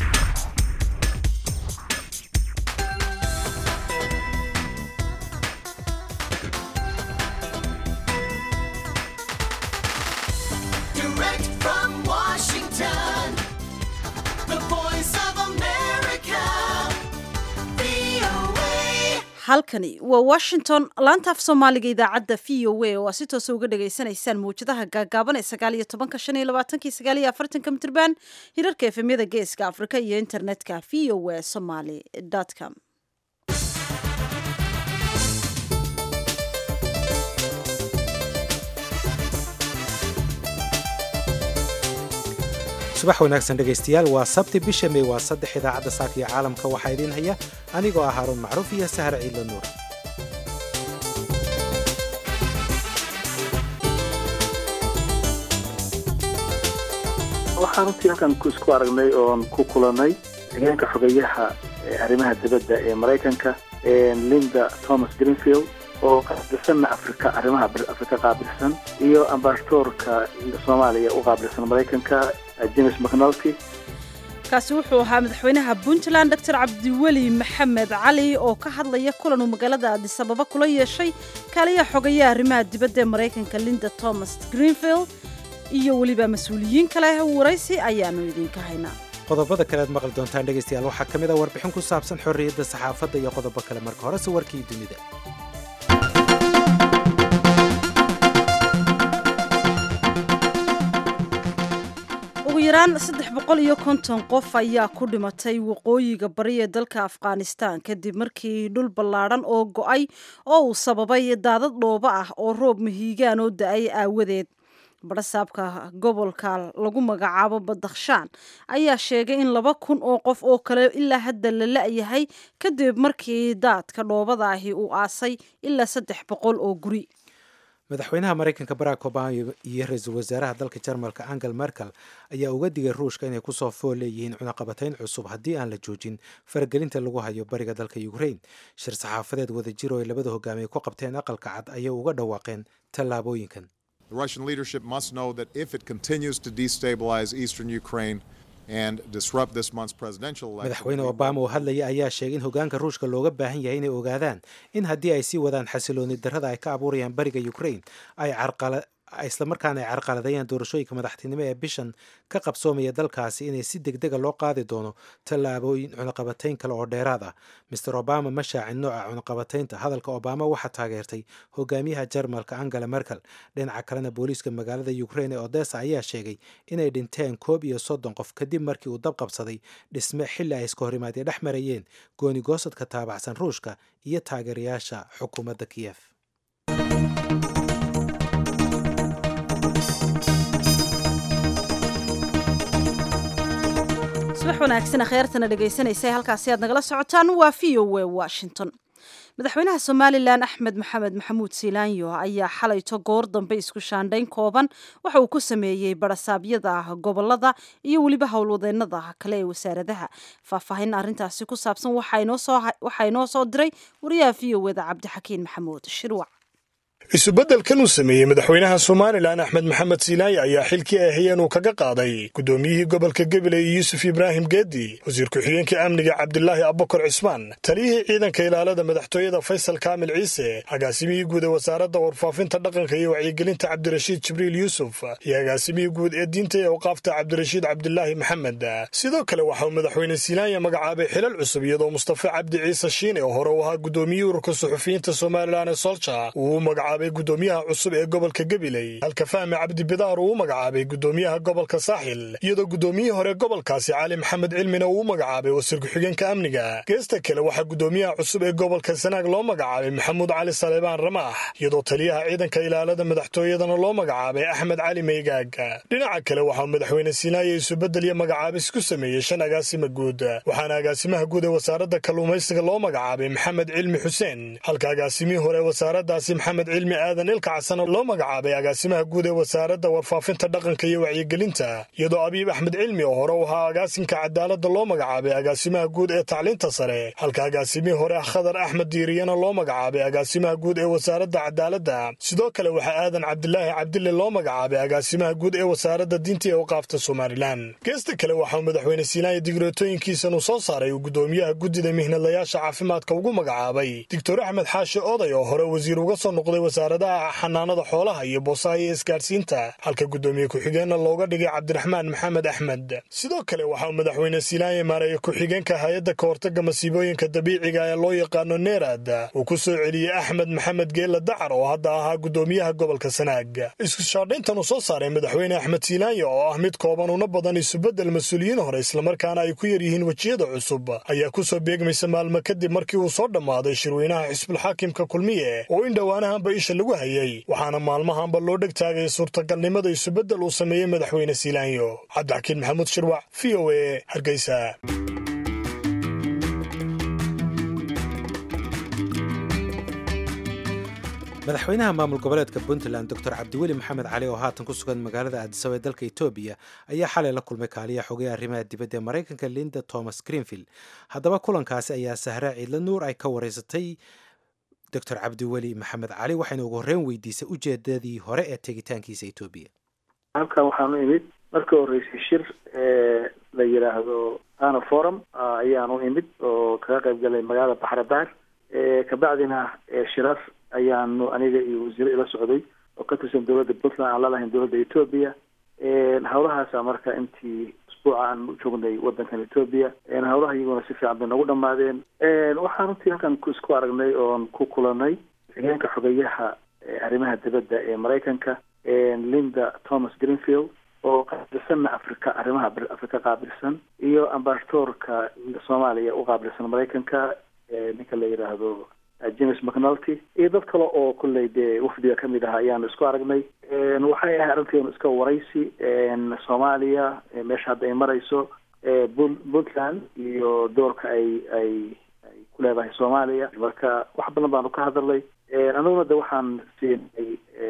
Direct from Washington, the voice of America, VOA. halkani waa washington laanta af soomaaliga idaacadda v o a oo aa si toosa uga dhagaysanaysaan mawjadaha gaagaaban ee sagaal iyo tobanka shan iyo labaatanki sagaal iyo afartanka mitirban hirarka efemyada geeska afrika iyo internetka v o a somaly com subax wanaagsan dhegaystayaal waa sabti bisha may waa saddex idaacadda saaka iyo caalamka waxaa idiin haya anigoo ah haaruun macruuf iyo sahar ciidla nuur waxaan runtii halkan ku isku aragnay oon ku kulanay hogeenka xogeyaha ee arrimaha dibadda ee maraykanka linda thomas greenfield oo qaabilsanna afrika arrimaha afrika qaabilsan iyo ambasadoorka soomaaliya u qaabilsan maraykanka james mcnulty kaasi wuxuu ahaa madaxweynaha puntland doctor cabdiweli maxamed cali oo ka hadlaya kulan uu magaalada adisababa kula yeeshay kaaliyaha xogayaha arrimaha dibadda ee maraykanka linda thomas greenfield iyo weliba mas-uuliyiin kale waraysi ayaanu idinka haynaa qodobada kale aad maqli doontaan dhegaystayaal waxaa ka mid a warbixin ku saabsan xorriyadda saxaafadda iyo qodobo kale marka horese warkii dunida ugu yaraan saddex boqol iyo konton qof ayaa ku dhimatay waqooyiga bari ee dalka afghanistan kadib markii dhul ballaadhan oo go-ay oo uu sababay daadad dhoobo ah oo roob mahiigaan oo da-ay aawadeed barasaabka gobolka lagu magacaabo badakhshaan ayaa sheegay in laba kun oo qof oo kale ilaa hadda la la-yahay kadib markii daadka dhoobada ahi uu aasay ilaa saddex boqol oo guri madaxweynaha maraykanka barack obama iyo ra-iisul wasaaraha dalka jarmalka angel merkel ayaa uga digay ruushka inay kusoo fool leeyihiin cunaqabatayn cusub haddii aan la joojin faragelinta lagu hayo bariga dalka ukraine shir saxaafadeed wadajir oo ay labada hogaamiye ku qabteen aqalka cad ayay uga dhawaaqeen tallaabooyinkan The Russian leadership must know that if it continues to destabilize eastern Ukraine and disrupt this month's presidential election, madaxweyne obama oo hadlaya ayaa sheegay in hogaanka ruushka looga baahan yahay inay ogaadaan in haddii ay sii wadaan xasilooni darrada ay ka abuurayaan bariga ukraine ay carqala islamarkaana ay carqaladayaan doorashooyinka madaxtinimo ee bishan ka qabsoomaya dalkaasi inay si degdega loo qaadi doono tallaabooyin cunaqabatayn kale oo dheeraad ah master obama ma shaacin nooca cunaqabataynta hadalka obama waxaa taageertay hogaamiyaha jarmalka angela merkel dhinaca kalena booliiska magaalada ukraine ee odessa ayaa sheegay inay dhinteen koob iyo soddon qof kadib markii uu dab qabsaday dhisme xilli ay iska horimaadya dhex marayeen goonigoosadka taabacsan ruushka iyo taageerayaasha xukuumadda kiyef subax wanaagsan kheyrtana dhegaysanaysa halkaasi aad nagala socotaan waa v o a washington madaxweynaha somalilan axmed maxamed maxamuud siilaanyo ayaa xalayto goor dambe isku shaandhayn kooban waxa uu ku sameeyey barasaabyada gobolada iyo weliba howlwadeenada kale ee wasaaradaha faahfaahin arintaasi ku saabsan waxaa inoo soo diray wariyaha v o eda cabdixakiin maxamuud shirwac isubeddelkan uu sameeyey madaxweynaha somalilan axmed maxamed siilaaye ayaa xilkii ay hayeen uu kaga qaaday guddoomiyihii gobolka gabiley yuusuf ibraahim geedi wasiir ku-xigeenka amniga cabdilaahi abbakar cismaan taliyihii ciidanka ilaalada madaxtooyada faysal kaamil ciise agaasimihii guud ee wasaaradda warfaafinta dhaqanka iyo wacyigelinta cabdirashiid jibriil yuusuf iyo agaasimihii guud ee diinta ee awqaafta cabdirashiid cabdilaahi maxamed sidoo kale waxa uu madaxweyne siilaaye magacaabay xilal cusub iyadoo mustafa cabdi ciise shiine oo hore u ahaa guddoomiyihii ururka suxufiyiinta somalilan ee solja uu magacaabay gudoomiyaha cusub ee gobolka gabiley halka fahmi cabdi bidaar uu u magacaabay gudoomiyaha gobolka saaxil iyadoo gudoomiyihii hore gobolkaasi cali maxamed cilmina uu u magacaabay wasiir ku-xigeenka amniga geesta kale waxaa gudoomiyaha cusub ee gobolka sanaag loo magacaabay maxamuud cali saleebaan ramaax iyadoo taliyaha ciidanka ilaalada madaxtooyadana loo magacaabay axmed cali meygaag dhinaca kale waxaa madaxweyne siinaaye isubedel iyo magacaabis ku sameeyey shan agaasima guud waxaana agaasimaha guud ee wasaaradda kalluumaysiga loo magacaabay maxamed cilmi xuseen halka agaasimihii hore wasaaraddaasi maxamed cilmi cilmi aadan ilkacsana loo magacaabay agaasimaha guud ee wasaaradda warfaafinta dhaqanka iyo wacyigelinta iyadoo abiib axmed cilmi oo hore u ahaa agaasinka cadaaladda loo magacaabay agaasimaha guud ee tacliinta sare halka agaasimihii hore khadar axmed diiriyana loo magacaabay agaasimaha guud ee wasaaradda cadaaladda sidoo kale waxaa aadan cabdilaahi cabdille loo magacaabay agaasimaha guud ee wasaaradda diinta ee waqaafta somalilan geesta kale waxauu madaxweyne siinaaya digreetooyinkiisan uu soo saaray uu gudoomiyaha guddida mihnadlayaasha caafimaadka ugu magacaabay doctor axmed xaashi oday oo hore wasiir uga soo noqday wasaaradaha xanaanada xoolaha iyo boosaha iyo isgaadhsiinta halka guddoomiye ku-xigeenna looga dhigay cabdiraxmaan maxamed axmed sidoo kale waxa uu madaxweyne siinaaya maareeye ku-xigeenka hay-adda ka hortagga masiibooyinka dabiiciga ee loo yaqaano neerad uu ku soo celiyey axmed maxamed geella dacar oo hadda ahaa guddoomiyaha gobolka sanaag isku shaadhayntan uu soo saaray madaxweyne axmed siinaaya oo ah mid kooban una badan isubeddel mas-uuliyiin hore islamarkaana ay ku yar yihiin wejiyada cusub ayaa ku soo beegmaysa maalmo kadib markii uu soo dhammaaday shirweynaha xisbulxaakimka kulmiye oo in dhowaanahanba isha lagu hayay waxaana maalmahanba loo dheg taagay suurtagalnimada isubeddel uu sameeyey madaxweyne siilaanyo cabdixakiin maxamuud shirwac v o e hargeysa madaxweynaha maamul goboleedka puntland doctor cabdiweli maxamed cali oo haatan ku sugan magaalada aadisaba ee dalka etoobiya ayaa xalay la kulmay kaaliya xogay arrimaha dibadda ee maraykanka linda thomas greenfield haddaba kulankaasi ayaa sahraa ciidla nuur ay ka wareysatay doctor cabdiweli maxamed cali waxayna ugu horreyn weydiisay ujeedadii hore ee tegitaankiisa etoobiya halkan waxaanu imid markii horreysay shir la yidhaahdo ana forum ayaanu imid oo kaga qayb galay magaalada baxrabaar kabacdina shirar ayaanu aniga iyo wasiire ila socday oo ka tirsan dowladda puntland aan lalahayn dowladda etoobiya hawlahaasa marka intii usbuuca aan joognay wadankan etoobiya hawlaha iyaguna si fiican bay nagu dhamaadeen waxaan runtii halkan isku aragnay oon ku kulanay xigeenka xogeyaha arrimaha dibadda ee maraykanka linda thomas greenfield oo qaabilsanna africa arrimaha africa qaabilsan iyo ambasadoorka soomaaliya u qaabilsan maraykanka ninka la yidhaahdo james mcnulty iyo dad kale oo kolley dee wafdiga kamid ah ayaanu isku aragnay waxay ahay arrinteenu iska waraysi soomaaliya meesha hadda ay marayso puntland iyo doorka ay ay ay ku leedahay soomaaliya marka wax badan baanu ka hadalnay aniguna de waxaan siinay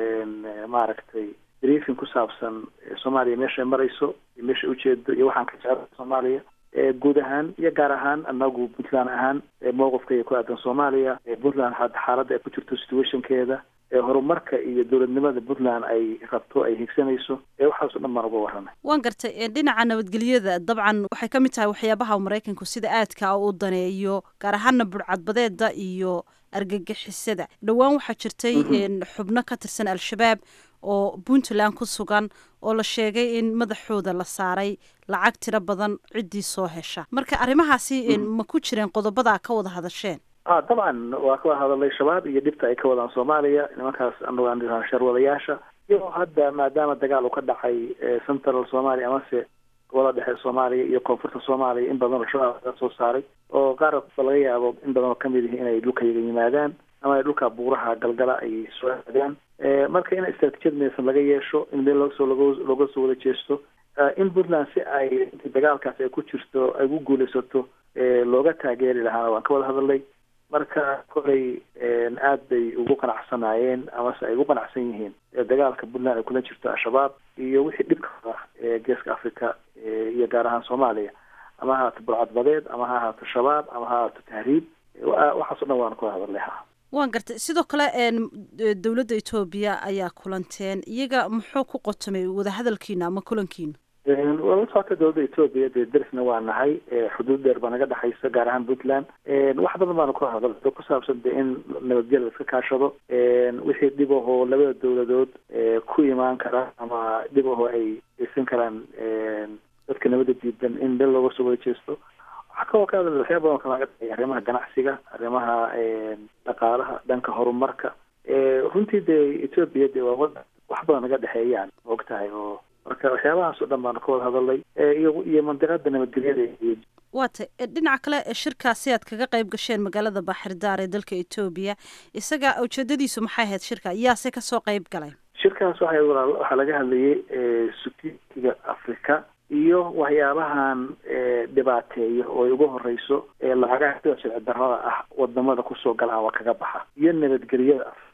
maaragtay briefing ku saabsan soomaaliya meesha ay marayso iyo meesha ujeedo iyo waxaan ka jecla soomaaliya guud ahaan iyo gaar ahaan anagu puntland ahaan mowqifkaiyo ku aadan soomaaliya puntland xaaladda ay ku jirto situationkeeda horumarka iyo dowladnimada puntland ay rabto ay higsanayso waxaaso dhan baan uga waramay waan gartay dhinaca nabadgelyada dabcan waxay ka mid tahay waxyaabaha maraykanku sida aadka u daneeyo gaar ahaana budhcadbadeeda iyo argagixisada dhowaan waxaa jirtay xubno ka tirsan al-shabaab oo puntland ku sugan oo la sheegay in madaxooda la saaray lacag tiro badan ciddii soo hesha marka arrimahaasi ma ku jireen qodobada ka wada hadasheen a dabcan waa ka wada hadalay shabaab iyo dhibta ay ka wadaan soomaaliya nimankaas anagu aan dhiraa sharwadayaasha iyo hadda maadaama dagaal uu ka dhacay central soomaaliya amase gobolada dhexe soomaaliya iyo koonfurta soomaaliya in badan oo shabaab laga soo saaray oo qaar ba laga yaabo in badan oo kamid yihi inay dhulkayaga yimaadaan ama ay dhulka buuraha galgala ay soo aadaan marka in istraatijiyad midaysan laga yeesho in meel logasoo looga soo wada jeesto in puntland si ay dagaalkaas ay ku jirto ay ku guulaysato looga taageeri lahaana waan ka wada hadalnay marka kolay aad bay ugu qanacsanaayeen amase ay ugu qanacsan yihiin dagaalka puntland ay kula jirto al-shabaab iyo wixii dhibka ee geeska africa iyo gaar ahaan soomaaliya ama ha ahaato burcadbadeed ama ha ahaato shabaab ama ha ahaato tahriib waxaaso dhan waan kula hadalnay ha waan gartay sidoo kale dowladda etoobiya ayaa kulanteen iyaga muxuu ku qotomay wadahadalkiina ama kulankiina waa la socota dowladda etoobiya dee derisna waa nahay xuduud dheer baa naga dhexaysa gaar ahaan puntland wax badan baanu ka hadal ku saabsan de in nabadgelya iska kaashado wixii dhib ahoo labada dowladood ku imaan kara ama dhib ahoo ay geysan karaan dadka nabada diidan in meel looga soo wada jeesto waxaa kaloo ka hadal waxyaa badan kalaga dhexeeya arrimaha ganacsiga arrimaha dhaqaalaha dhanka horumarka runtii dee etoobiya de waa wadan wax badan naga dhexeeyaan og tahay oo marka waxyaabahaas oo dhan baanu ka wada hadalnay iyo iyo mandiqada nabadgelyada iyo waa tay dhinaca kale shirkaasi aad kaga qayb gasheen magaalada baaxirdaar ee dalka etoobiya isaga ujeedadiisu maxay ahayd shirka yaase kasoo qayb galay shirkaas waxay waxaa laga hadlayay sutiiga africa iyo waxyaabahan dhibaateeya oo ay ugu horeyso lacagaha sida sharci darrada ah wadamada kusoo galaan waa kaga baxa iyo nabadgelyada afrika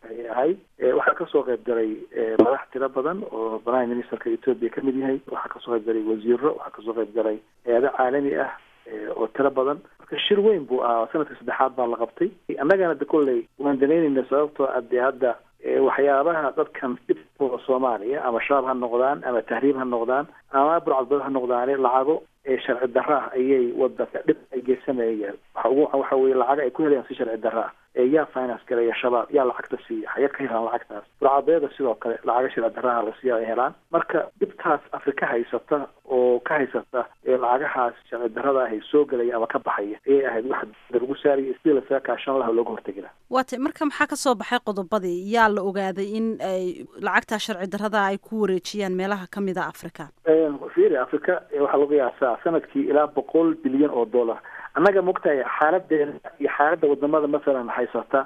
ayay ahayd waxaa kasoo qayb galay madax tiro badan oo prime ministerka ethoopia kamid yahay waxaa kasoo qayb galay wasiiro waxaa kasoo qayb galay hay-ado caalami ah oo tiro badan marka shir weyn buu ahaa sanadka saddexaad baa la qabtay annagana de kolley waan danaynayna sababtoo ah dee hadda waxyaabaha dadkan dhibkooda soomaaliya ama shabaab ha noqdaan ama tahriib ha noqdaan ama burcadbad ha noqdaane lacago ee sharci darra ah ayay wadanka dhib ay geysanayaan waxa ugu waxa weye lacago ay ku helayaan si sharci darra ah ee yaa finance galaya shabaab yaa lacagta siiya xageed ka helaan lacagtaas burcadeeda sidoo kale lacago sharci darraha la siiya ay helaan marka dhibtaas afrika haysata oo ka haysata ee lacagahaas sharci darrada ahay soo gelaya ama ka baxaya ayay ahayd wax lagu saaraya sidii lasaga kaashan laha looga hortegi laha waatay marka maxaa kasoo baxay qodobadii yaa la ogaaday in ay lacagtaa sharci darrada ay ku wareejiyaan meelaha kamid a africa fiiri africa waxaa lagu qiyaasaa sanadkii ilaa boqol bilyan oo dollar annaga mogtahay xaaladeena iyo xaaladda wadamada masalan haysata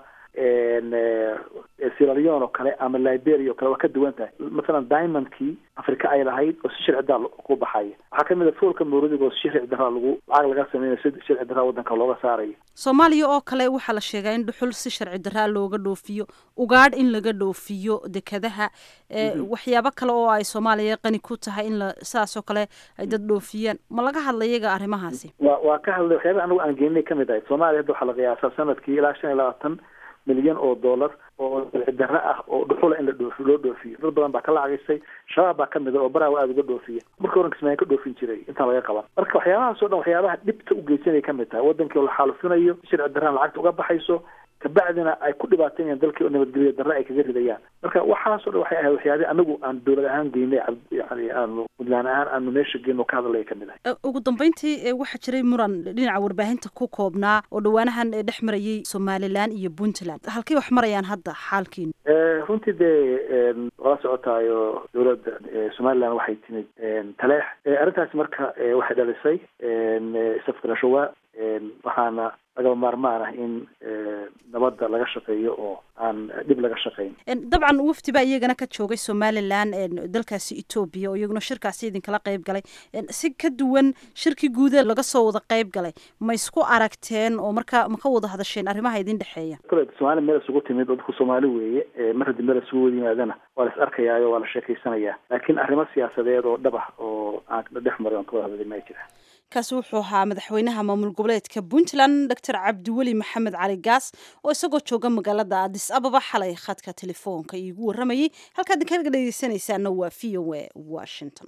siraleon oo kale ama liberia oo kale waa ka duwan tahay masalan diamondkii africa ay lahayd oo si sharci daraa ku baxaya waxaa kamid a foolka mawradiga oo si sharci daraa lagu lacag laga sameynayo si sharci daraa wadanka looga saarayo soomaaliya oo kale waxaa la sheegaa in dhuxul si sharci daraa looga dhoofiyo ugaadh in laga dhoofiyo dekadaha waxyaabo kale oo ay soomaaliya qani ku tahay in la saas oo kale ay dad dhoofiyaan ma laga hadlayaga arrimahaasi wa waa ka hadlay waxyaaba anagu aan geeninay kamid ahay soomaaliya hadda waxaa la qiyaasaa sanadkii ilaa shan iyo labaatan milyan oo dollar oo sharci darre ah oo dhuxula in la dhoofi loo dhoofiyo dad badan baa ka lacagisay shabaab baa kamid a oo baraha aada uga dhoofiya markii horan kismaayan ka dhoofin jiray intaan laga qaban marka waxyaabahaas o dhan waxyaabaha dhibta u geysanay kamid tahay wadankii oo la xaalufinayo sharci darraan lacagta uga baxayso kabacdina ay ku dhibaataynayaan dalkii oo nabadgelyo darre ay kaga ridayaan marka waxaasoo dhan waxay ahayd waxyaabii anagu aan dowlad ahaan geynay yani aanu puntland ahaan aanu meesha geyno ka hadalaya kamid ahay ugu dambeyntii waxaa jiray muran dhinaca warbaahinta ku koobnaa oo dhawaanahan dhex marayay somalilan iyo puntland halkay wax marayaan hadda xaalkiinu runtii dee wala socotaayo dowladda somaliland waxay timid taleex arrintaasi marka waxay dhalisay isafgarashowaa waxaana lagaba maarmaan ah in nabadda laga shaqeeyo oo aan dhib laga shaqayn dabcan wafdi baa iyagana ka joogay somalilan dalkaasi etoobiya oo iyaguna shirkaasi idinkala qayb galay si ka duwan shirkii guuda laga soo wada qayb galay ma isku aragteen oo marka ma ka wada hadasheen arrimaha idin dhexeeya kole somaali meel isugu timid oo dadku soomaali weeye mar haddii meel isugu wada yimaadana waa la is arkayaayo waa la sheekaysanayaa laakiin arrimo siyaasadeed oo dhab ah oo aan dhex maray oon ka wada hadlay ma jira kaasi wuxuu ahaa madaxweynaha maamul goboleedka puntland doctor cabdiweli maxamed cali gaas oo isagoo jooga magaalada adis ababa xalay khadka telefoonka iigu warramayay halkaad kaga dhegeysanaysaana waa v o a washington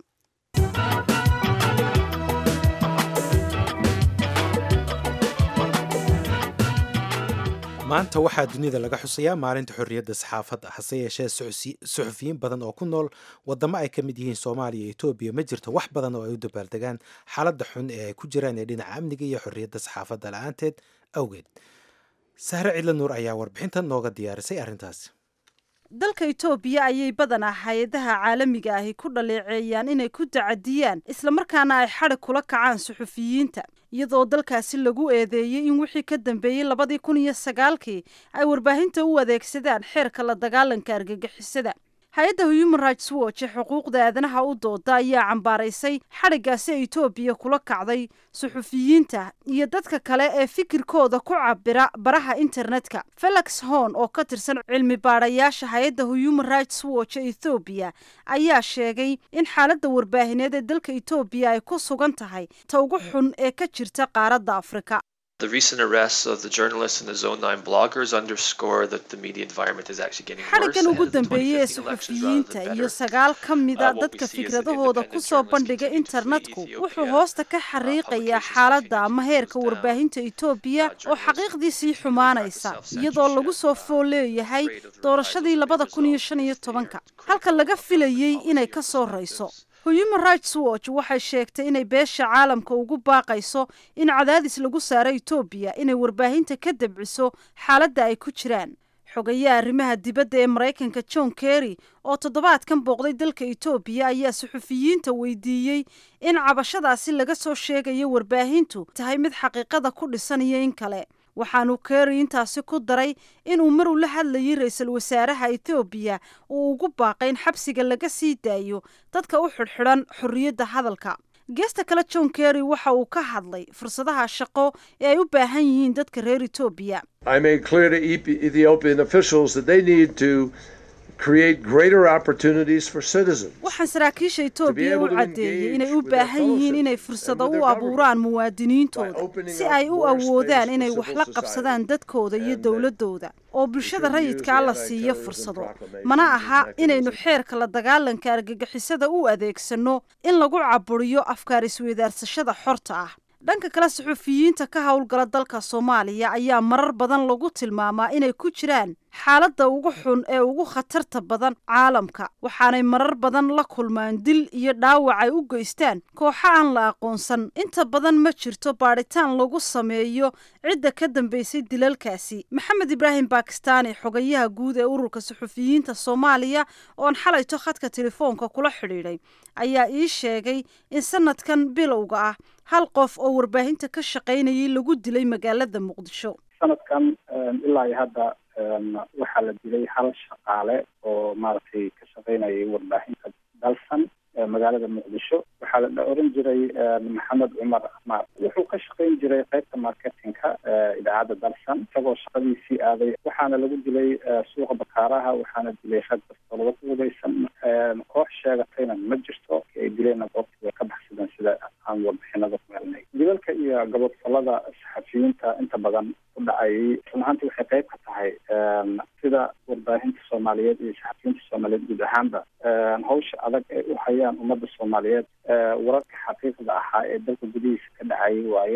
maanta waxaa dunida laga xusayaa maalinta xorriyadda saxaafadda hase yeeshee suxufiyiin badan oo ku nool wadamo ay ka mid yihiin soomaaliya iyo etoobiya ma jirto wax badan oo ay u dabaaldegaan xaaladda xun ee ay ku jiraan ee dhinaca amniga iyo xorriyadda saxaafadda la-aanteed awgeed sahre cidla nuur ayaa warbixintan nooga diyaarisay arrintaasi dalka etoobiya ayay badanaa hay-adaha caalamiga ahi ku dhaleeceeyaan inay ku tacadiyaan islamarkaana ay xadhig kula kacaan suxufiyiinta iyadoo dalkaasi lagu eedeeyey in wixii ka dambeeyey labadii kun iyo sagaalkii ay warbaahinta u adeegsadaan xeerka la dagaalanka argagixisada hay-adda human rights watch ee xuquuqda aadanaha u dooda ayaa cambaaraysay xadhiggaasi etoobiya kula kacday suxufiyiinta iyo dadka kale ee fikirkooda ku cabira baraha internetka felix horn oo ka tirsan cilmi baadhayaasha hay-adda human rights watch ee ethoobiya ayaa sheegay in xaaladda warbaahineed ee dalka etoobiya ay ku sugan tahay ta ugu xun ee ka jirta qaaradda afrika The recent arrests of the journalists and the Zone 9 bloggers underscore that the media environment is actually getting worse. xadhiggan ugu ahead of the dambeeyey ee 2015 elections rather suxufiyiinta than iyo better. sagaal ka mida Uh, what we dadka see is that fikradahooda ku independent soo journalists bandhiga continue to flee internetku Ethiopia. wuxuu hoosta ka xariiqayaa publications xaaladda continue to ama heerka close down. warbaahinta etoobiya Uh, oo journalists xaqiiqdii sii continue to xumaanaysa practice iyadoo lagu soo self-censorship, fool uh, leeyahay afraid of the doorashadii reprisals labada may kun iyo result shan iyo if they tobanka are halka critical laga of filayey government inay policy ka or soo perspectives. rayso human rights watch waxay sheegtay inay beesha caalamka ugu baaqayso in cadaadis lagu saaro etoobiya inay warbaahinta ka dabciso xaaladda ay ku jiraan xogayaha arrimaha dibadda ee maraykanka john kerry oo toddobaadkan booqday dalka etoobiya ayaa suxufiyiinta weydiiyey in cabashadaasi laga soo sheegayo warbaahintu tahay mid xaqiiqada ku dhisan iyo in kale waxaanu kerry intaasi ku daray inuu mar uu la hadlayay ra-iisul wasaaraha etoobiya uu ugu baaqay in xabsiga laga sii daayo dadka u xidhxidhan xorriyadda hadalka geesta kale john kerry waxa uu ka hadlay fursadaha shaqo ee ay u baahan yihiin dadka reer etoobiya I made clear to Ethi- Ethiopian officials that they need to create greater opportunities for citizens. waxaan saraakiisha etoobiya u able to caddeeyey engage inay u with their baahan fellow yihiin inay citizens fursado and with u their abuuraan by muwaadiniintooda opening si up ay u more awoodaan space inay for wax civil la society qabsadaan dadkooda iyo and that dowladooda oo bulshada should use rayidkaa the la siiyo anti-terrorism fursado proclamation mana as aha mechanism. inaynu xeerka la dagaalanka argagixisada u adeegsano in lagu caburiyo afkaar isweydaarsashada xorta ah dhanka kale suxufiyiinta ka howlgala dalka soomaaliya ayaa marar badan lagu tilmaamaa inay ku jiraan xaaladda ugu xun ee ugu khatarta badan caalamka waxaanay marar badan la kulmaan dil iyo dhaawac ay u geystaan kooxo aan la aqoonsan inta badan ma jirto baadhitaan lagu sameeyo cidda ka dambeysay dilalkaasi maxamed ibraahim bakistaani xogayaha guud ee ururka suxufiyiinta soomaaliya oon xalayto khadka telefoonka kula xidhiidhay ayaa ii sheegay in sanadkan bilowga ah hal qof oo warbaahinta ka shaqaynayay lagu dilay magaalada muqdisho sanadkan ilaa iyo hadda waxaa la dilay hal shaqaale oo maaragtay ka shaqaynayay warbaahinta dalsan ee magaalada muqdisho waxaa la oran jiray maxamed cumar amaar wuxuu ka shaqayn jiray qaybta marketingka idaacadda dalsan isagoo shaqadiisii aaday waxaana lagu dilay suuqa bakaaraha waxaana dilay rag bastoolada ku hudaysan koox sheegatayna ma jirto ay dileenna goobtii way ka baxsadeen sida aan warbixinada ku helnay dilalka iyo gabadfalada saxafiyiinta inta badan u dhacayay run ahaantii waxay qayb ka tahay sida warbaahinta soomaaliyeed iyo saxafiyiinta soomaaliyeed guud ahaanba hawsha adag ay u hayaan ummadda soomaaliyeed wararka xaqiiqda ahaa ee dalka gudihiisa ka dhacayay waaye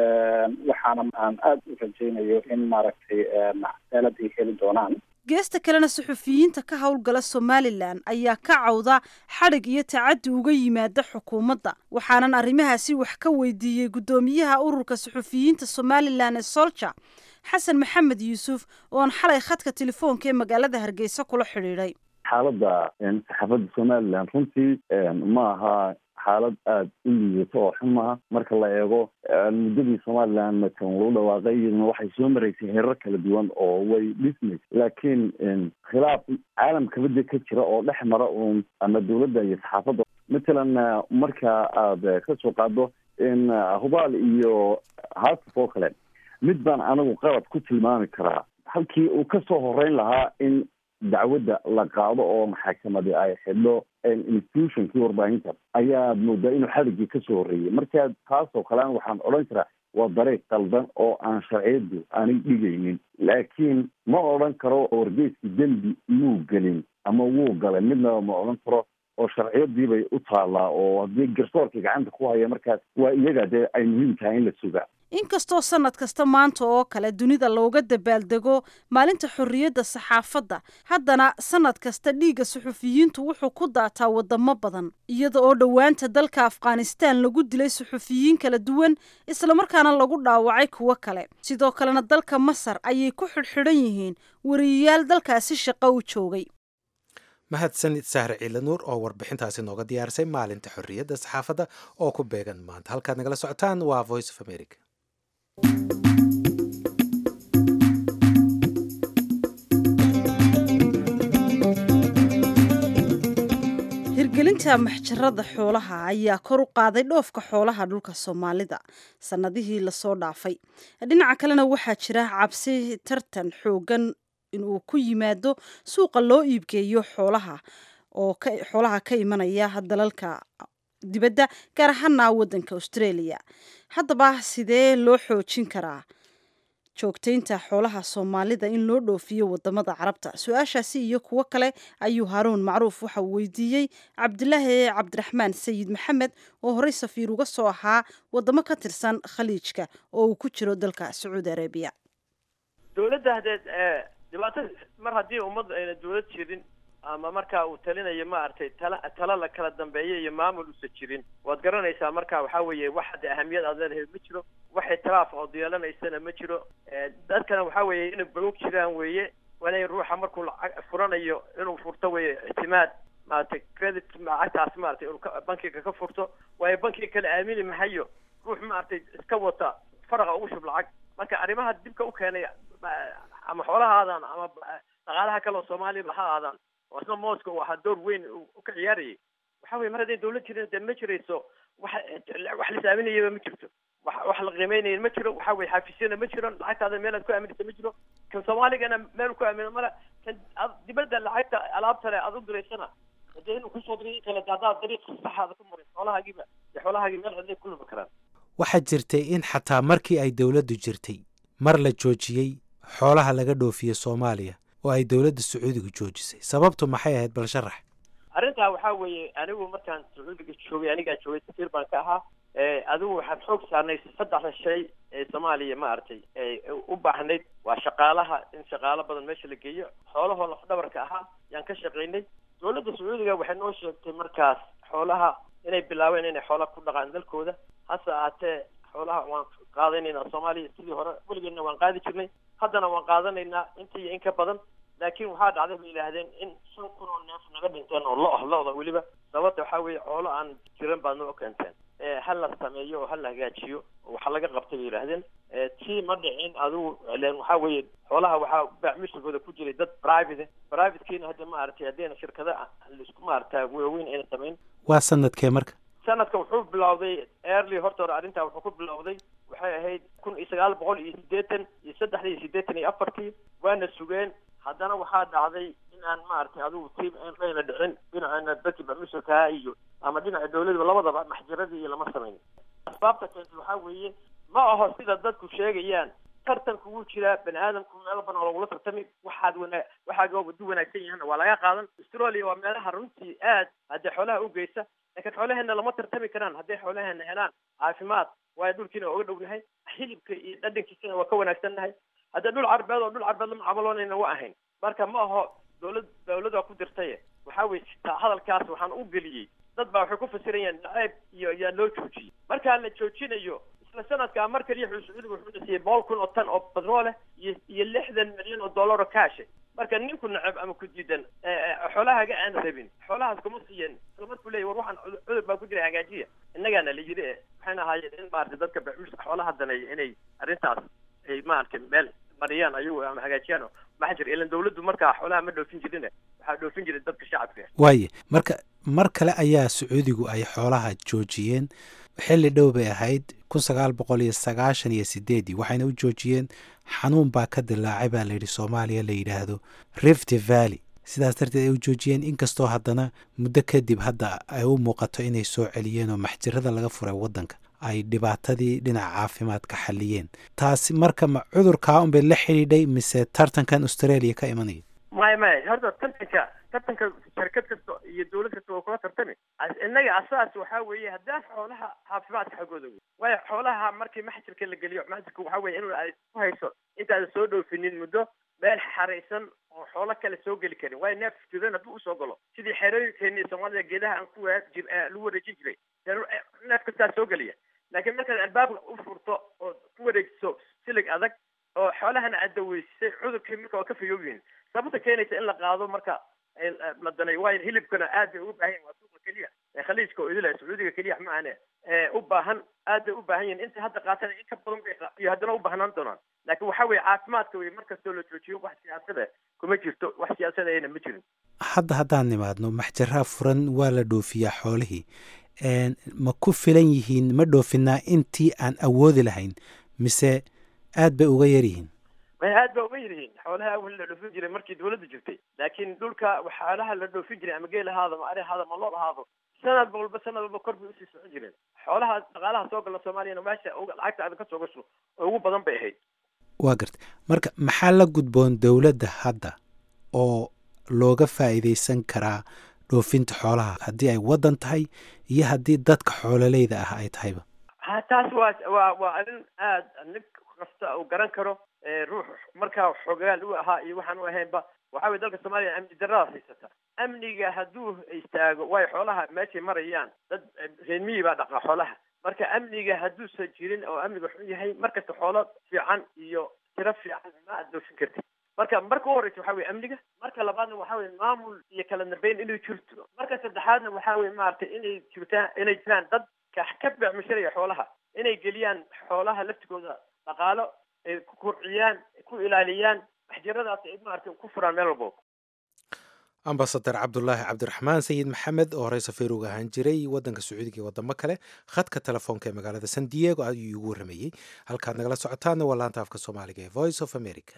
waxaana aan aada u rajaynayo in maaragtay cadaalad ay heli doonaan geesta kalena suxufiyiinta ka howlgala somalilan ayaa ka cawda xadhig iyo tacaddi uga yimaada xukuumadda waxaanan arrimahaasi wax ka weydiiyey guddoomiyaha ururka suxufiyiinta somalilan ee solja xasan maxamed yuusuf ooan xalay khadka telefoonka ee magaalada hargeysa kula xidhiidhay xaaladda saxaafadda somalilan runtii ma aha xaalad aada u liidato oo xun maaha marka la eego muddadii somalilan matan lagu dhawaaqay iyaduna waxay soo maraysay heerar kala duwan oo way dhismaysa laakiin khilaaf caalamka badda ka jira oo dhex mara uun ama dowladda iyo saxaafadda matalan marka aada ka soo qaado in hubaal iyo haasaf oo kale mid baan anigu qalad ku tilmaami karaa halkii uu ka soo horeyn lahaa in dacwadda la qaado oo maxaakamadi ay xidho institutionkii warbaahinta ayaad moodaa inuu xadhiggii kasoo horreeyey marka taasoo kalean waxaan odhan karaa waa dariiq qaldan oo aan sharciyadu aanay dhigaynin laakiin ma odhan karo wargeyskii dembi muu gelin ama wuu galay midnaba ma odhan karo oo sharciyadiibay u taallaa oo haddii garsoorkii gacanta ku haya markaas waa iyaga dee ay muhiim tahay in la sugaa inkastoo sanad kasta maanta oo kale dunida looga dabaaldego maalinta xorriyadda saxaafadda haddana sanad kasta dhiigga suxufiyiintu wuxuu ku daataa wadamo badan iyada oo dhowaanta dalka afghanistaan lagu dilay suxufiyiin kala duwan islamarkaana lagu dhaawacay kuwo kale sidoo kalena dalka masar ayay ku xidhxidhan yihiin wariyayaal dalkaasi shaqo u joogay mahadsanid sahre ciila nuur oo warbixintaasi nooga diyaarisay maalinta xorriyadda saxaafadda oo ku beegan maanta halkaad nagala socotaan waa voice of america hirgelinta maxjarada xoolaha ayaa kor u qaaday dhoofka xoolaha dhulka soomaalida sannadihii lasoo dhaafay dhinaca kalena waxaa jira cabsi tartan xoogan inuu ku yimaado suuqa loo iibgeeyo xoolaha oo xoolaha ka imanaya dalalka dibadda gaar ahaana waddanka australia haddaba sidee loo xoojin karaa joogtaynta xoolaha soomaalida in loo dhoofiyo wadamada carabta su-aashaasi iyo kuwo kale ayuu haaruun macruuf waxa uu weydiiyey cabdilaahi cabdiraxmaan sayid maxamed oo horey safiir uga soo ahaa wadamo ka tirsan khaliijka oo uu ku jiro dalka sacuudi arabiya dowladda hadeed dhibaato mar haddii ummadda ayna dowlad jirin ama markaa uu talinayo maaragtay tala tala la kala dambeeyo iyo maamul usa jirin waad garanaysaa marka waxaa weeye wax hadda ahamiyad aad leedahay ma jiro wax itiraaf ood yeelanaysana ma jiro dadkana waxaa weeye inay balog jiraan weeye waa inay ruuxa markuu lacag furanayo inuu furto weeye ictimaad maaragtay credit lacagtaas maaragtay inuu bankiga ka furto waayo bankiga kale aamini mahayo ruux maaragtay iska wata faraqa ugu shub lacag marka arrimaha dibka u keenay ama xoolaha aadaan ama dhaqaalaha kale oo soomaaliya ha aadaan oo isna mooska uu ahaa door weyn u ka ciyaarayay waxa weye mar hadday dawlad jirin dee ma jirayso wax wax la saaminayaba ma jirto wax wax la qiimeynaya ma jiro waxa weye xafiisyana ma jiro lacagtaada meel aad ku aaminaysa ma jiro kan soomaaligana meel ku aamino male kan ad dibadda lacagta alaabtale aad u diraysana hadee inuu kusoo diray kale haddaad dariiq saxaada ku marin xoolahaagiiba dee xoolahaagii meel cidlay ku lumi karaan waxaa jirtay in xataa markii ay dowladdu jirtay mar la joojiyey xoolaha laga dhoofiye soomaaliya oo ay dowladda sacuudiga joojisay sababtu maxay ahayd bal sharax arrintaa waxaa weeye anigu markaan sacuudiga joogay anigaa joogay safiir baan ka ahaa adigu waxaan xoog saarnay saddexda shay ee soomaaliya maaragtay u baahnayd waa shaqaalaha in shaqaalo badan meesha la geeyo xoolahoo lafdhabarka ahaa yaan ka shaqaynay dowladda sacuudiga waxay noo sheegtay markaas xoolaha inay bilaabeen inay xoolaha ku dhaqaan dalkooda hase ahaatee xoolaha waan qaadanaynaa soomaaliya sidii hore weligeedna waan qaadi jirnay haddana waan qaadanaynaa inta iyo in ka badan laakiin waxaa dhacday bay yidhaahdeen in shan kun oo neef naga dhinteen oo lo ah lo-da weliba sababta waxaa weeye xoolo aan jiran baad noo keenteen ha la sameeyo oo ha la hagaajiyo oo waxa laga qabtay bay yidhaahdeen tii ma dhicin adigu len waxaa weeye xoolaha waxaa bacmishirkooda ku jiray dad private privatekiina hadda maaragtay haddayna shirkada laisku maaragta waaweyn ayna samayn waa sanadkee marka sanadka wuxuu bilowday early horta hore arrintaa wuxuu ku bilowday waxay ahayd kun iyo sagaal boqol iyo siddeetan iyo saddexdii iyo siddeetan iyo afartii waana sugeen haddana waxaa dhacday in aan maaragtay adigu tiim ayna dhicin dhinacana dadkii bacmishirkaha iyo ama dhinaca dawladaba labadaba maxjiradii iyo lama samayn asbaabta keentay waxaa weeye ma aho sida dadku sheegayaan tartanku wuu jiraa bani aadamku meelo badan oo lagula tartami waxaad wana waxaad wadu wanaagsan yahana waa laga qaadan australia waa meelaha runtii aad haddee xoolaha u geysa laakiin xoolaheena lama tartami karaan hadday xoolaheena helaan caafimaad waayo dhulkiina oga dhownahay hilibka iyo dhadhankiisana waa ka wanaagsannahay haddee dhul carbeed oo dhul carbeed lama camaloonayna waa ahayn marka ma aho dawlad dawlad waa ku dirtaye waxaa weye hadalkaas waxaan u geliyey dad baa waxay ku fasirayaan nacayb iyo yaa loo joojiyey markaa la joojinayo isla sanadkaa mar kaliya wuxuu sacuudiga wuxuuna siiyey boqol kun oo tan oo batrooleh iyo iyo lixdan milyan oo dollar oo kaashe marka ninku nacab ama ku diidan xoolahaaga aan rabin xoolahaas kuma siiyeen isla markuu leeyay war waxaan cudur baa ku jira hagaajiya innagaana la yidhi eh waxayna ahaayeen in maaragtay dadka bacmuus xoolaha daneeya inay arrintaas ay maaragtay meel mariyaan ayagu ama hagaajiyaan maxaa jira ilan dawladdu markaa xoolaha ma dhoofin jirine waxaa dhoofin jiray dadka shacabka waaye marka mar kale ayaa sacuudigu ay xoolaha joojiyeen xilli dhow bay ahayd kun sagaal boqol iyo sagaashan iyo sideedii waxayna u joojiyeen xanuun baa ka dilaacay baa layidhi soomaaliya la yidhaahdo rift valley sidaas darteed ay u joojiyeen inkastoo haddana muddo kadib hadda ay u muuqato inay soo celiyeen oo maxjirada laga furay waddanka ay dhibaatadii dhinaca caafimaadka xalliyeen taasi marka ma cudurkaa unbay la xidhiidhay mise tartankan australia ka imanaya maya maya horta tartanka tartanka shirkad kasta iyo dawlad kasta waa kula tartami innaga asaas waxaa weeye haddaan xoolaha caafimaadka xaggooda wey waayo xoolaha markii maxjirka la geliyo maxjirka waxaa weye in ay ku hayso intaadan soo dhoofinin muddo meel xaraysan oo xoolo kale soo geli karin waayo neef jiran hadduu usoo galo sidii xerooyinkeeni soomaalida geedaha aan ku jir lagu wareejin jiray neef kastaa soo geliya laakiin markaad albaabka u furto oo ku wareejiso silig adag oo xoolahana aad daweysay cudurkii marka waa ka fayooyihin sababta keenaysa in la qaado marka la daneeyo waayo hilibkana aad bay ugu baahan yihin waa suuqa keliya ee khaliijka oo idila sacuudiga keliya ma ahane u baahan aad bay u baahan yihin inta hadda qaatana in ka badan bay iyo haddana u baahnaan doonaan laakiin waxaa weeye caafimaadka wey markastoo la joojiyo wax siyaasada kuma jirto wax siyaasada ayna ma jirin hadda haddaan nimaadno maxjaraha furan waa la dhoofiyaa xoolihii ma ku filan yihiin ma dhoofinaa intii aan awoodi lahayn mise aad bay uga yar yihiin may aad ba uga yaryihiin xoolaha awal la dhoofin jiray markii dawladda jirtay laakiin dhulka xoolaha la dhoofin jiray ama geel ahaado ama ari ahaado ama lood ahaado sanad walba sanad walba kor bay usii socon jireen xoolaha dhaqaalaha soo gala soomaaliyana meesha lacagta adan ka soo gasho oo ugu badan bay ahayd waa garta marka maxaa la gudboon dowladda hadda oo looga faa'iidaysan karaa dhoofinta xoolaha haddii ay waddan tahay iyo haddii dadka xoololeyda ah ay tahayba ha taas waa waa waa arrin aad nin kasta uu garan karo ruux markaa xogaal u ahaa iyo waxaan u ahaynba waxaa weye dalka soomaaliya amni daradaas haysata amniga hadduu istaago waayo xoolaha meeshay marayaan dad reermiyi baa dhaqaa xoolaha marka amniga hadduusan jirin oo amniga xun yahay markasta xoolo fiican iyo tiro fiican ma aad doofin kartid marka marka u horeysa waxaa weye amniga marka labaadna waxaa weye maamul iyo kala dambeyn inay jirto marka saddexaadna waxaa weye maaragtay inay jirtaan inay jiraan dad ka ka beecmushiraya xoolaha inay geliyaan xoolaha laftigooda dhaqaalo ay ku kurciyaan ku ilaaliyaan maxjaradaas ay maaragtay ku furaan meel walbo ambasadar cabdulaahi cabdiraxmaan sayid maxamed oo horey safiir uga ahaan jiray wadanka sacuudiga iyo wadamo kale khadka telefoonka ee magaalada san diego ayuu igu waramayey halkaad nagala socotaana waa laanta afka soomaaliga ee voice of america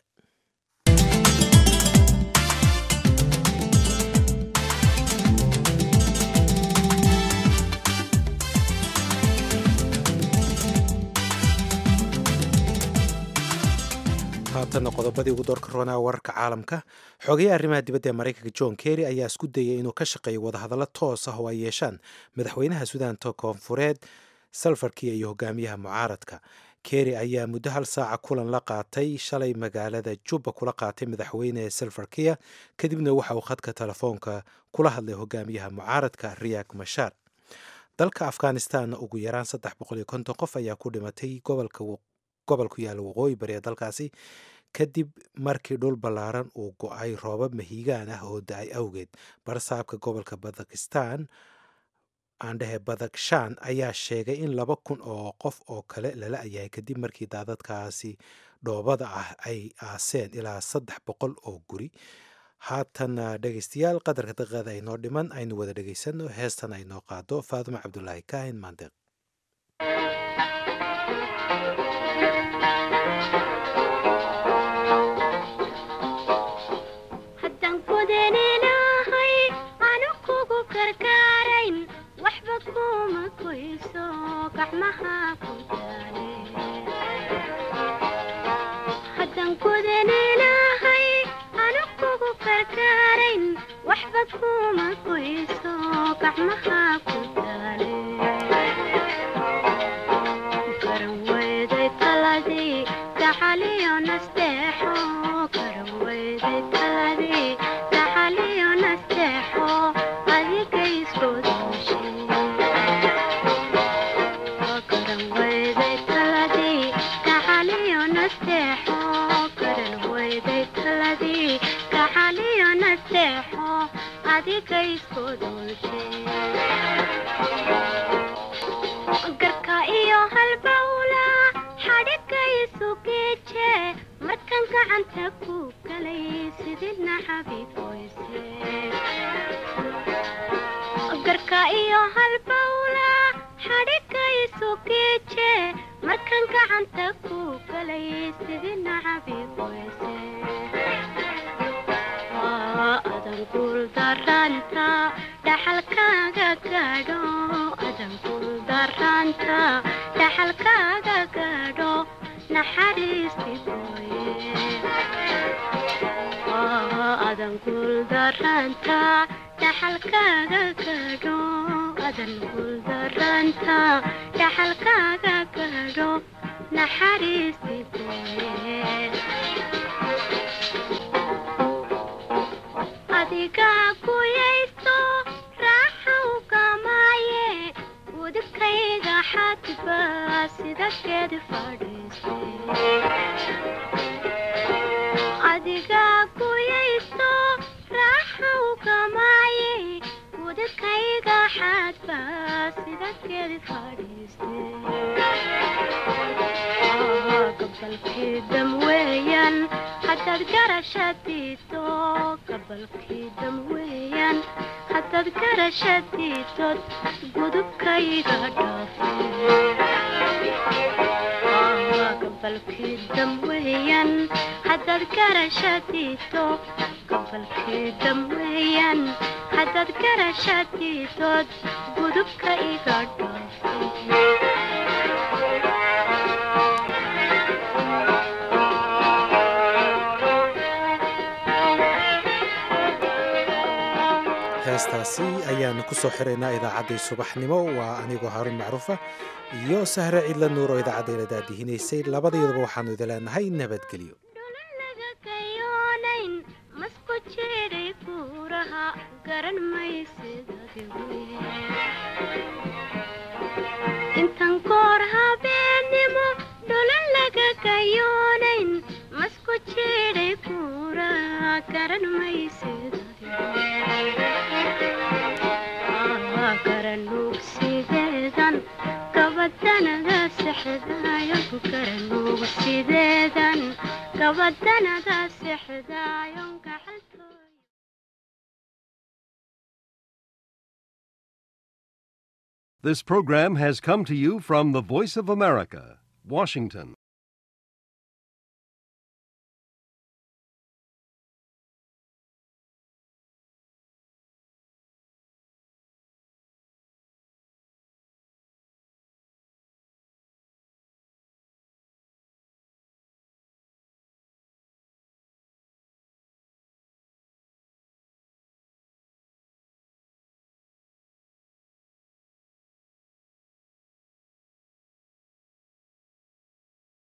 haatana qodobadii ugu doorka roonaa wararka caalamka xogayaha arrimaha dibadda ee maraykanka john kerry ayaa isku dayay inuu ka shaqeeyo wadahadallo toos ah oo ay yeeshaan madaxweynaha suudaanta koonfureed salfarkiya iyo hogaamiyaha mucaaradka kerry ayaa muddo hal saaca kulan la qaatay shalay magaalada jubba kula qaatay madaxweyne salfarkiya kadibna waxa uu khadka telefoonka kula hadlay hogaamiyaha mucaaradka riyak mashaar dalka afghanistan ugu yaraan saddex boqol iyo konton qof ayaa ku dhimatay gobolka gobol ku yaalla waqooyi bari ee dalkaasi kadib markii dhul ballaaran uu go-ay roobab mahiigaan ah oo da-ay awgeed barsaabka gobolka badakistan aandhehe badakshan ayaa sheegay in laba kun oo qof oo kale lala ayahay kadib markii daadadkaasi dhoobada ah ay aaseen ilaa saddex boqol oo guri haatana dhegaystayaal qadarka daqiiqada ay noo dhiman aynu wada dhegaysano heestan ay noo qaado faaduma cabdulaahi kaahin maandeeq heestaasi ayaanu ku soo xiraynaa idaacaddii subaxnimo waa anigoo haarun macruufa iyo sahre cidla nuur oo idaacadda ila daadihinaysay labadayaduba waxaanu idin leenahay nabadgelyo intan koor habeenimo dhulan laga kayoonayn masku jiray kuuraha garan maysid garanuugsideedan gabadanada sexdaayo garanuugsideedan gabadanada sexdaayon This program has come to you from the Voice of America, Washington.